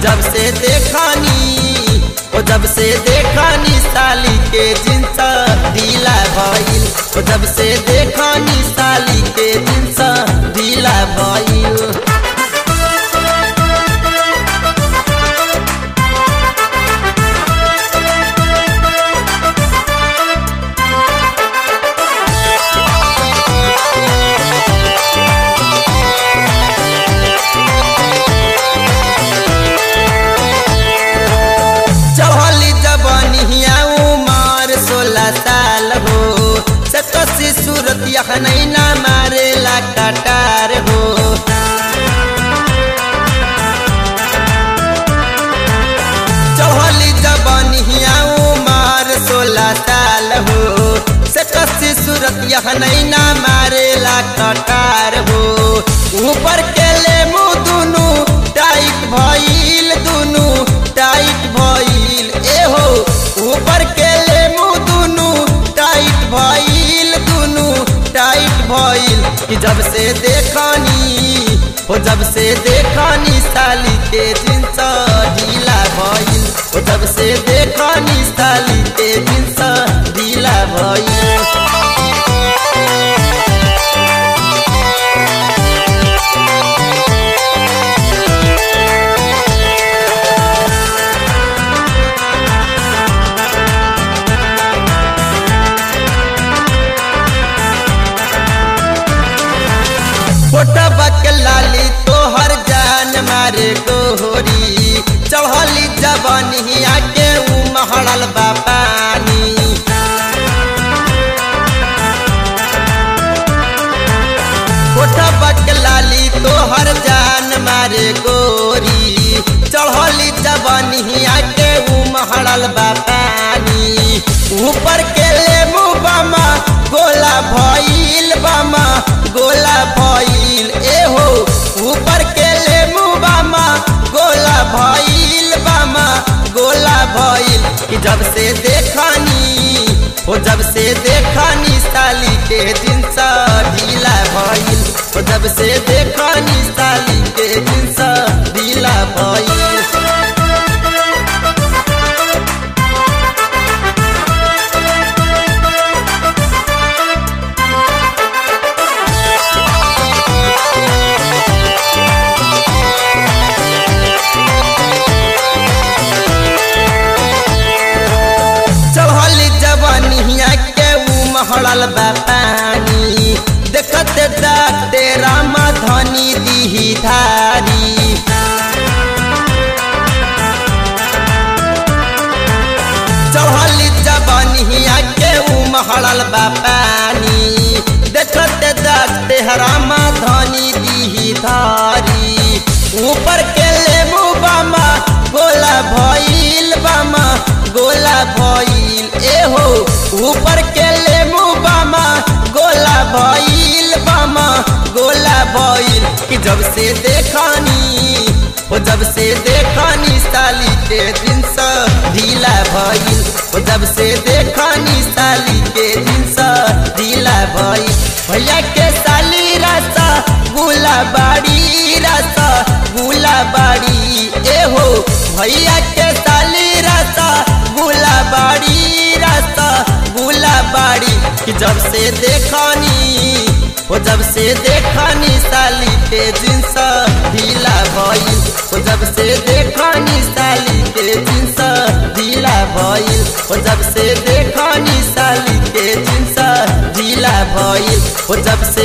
जब से देखनी ओ जब से देखनी साली के जिंस ढीला भइल ओ जब से देखनी साली के जिंस ढीला भइल चढ़ली जबनिया उमर सोलह साल हो सकसी सूरत यह नहीं ना मारेला कटार हो चढ़ली जबनिया उमर सोलह साल हो सकसी सूरत यह नहीं ना मारेला कटार हो ऊपर के ले मुँह दुनू टाइट भइल दुनू टाइट भइल ए हो ऊपर के ले मुँह दुनू टाइट भइल दुनू टाइट भइल कि जब से देखनी हो जब से देखनी साली के जिंस ढीला भइल हो जब से देखनी साली के जिंस ढीला भइल फोटा बक लाली तोहर जान मारे गोहरी चढ़ली जबनिया के उमहड़ल बा पानी फोटा बक लाली तोहर जान मारे गोरी चढ़ली जबनिया के उमहड़ल बा पानी ऊपर के ले मुँह बामा गोला भइल बामा गोला भइल ए हो ऊपर के ले मुँह बामा गोला भइल बामा गोला भइल कि जब से देखनी हो जब से देखनी साली के दिन सा ढीला भइल हो जब से देखनी साली के दिन सा ढीला भइल चढ़ली जवनिया के उमहड़ल बा पानी देखत डाकते रामा धनी दीही धारी चढ़ली जवनिया के उमहड़ल बा पानी देखत डाकते रामा धनी दीही धारी ऊपर के ले मुँह बामा गोला भइल बामा गोला भइल ए हो ऊपर के ले मुँह बामा गोला भइल बामा गोला भइल कि जब से देखनी हो जब से देखनी साली के दिन सा ढीला भइल हो जब से देखनी साली के दिन सा ढीला भइल भैया के साली रासा गुला बाड़ी रासा गुला बाड़ी ए हो भैया के साली रासा गुला बाड़ी रासा गुला बाड़ी कि जब से देखनी हो जब से देखनी साली के जिंस ढीला भइल हो जब से देखनी साली के जिंस ढीला भइल हो जब से देखनी साली के जिंस ढीला भइल हो जब से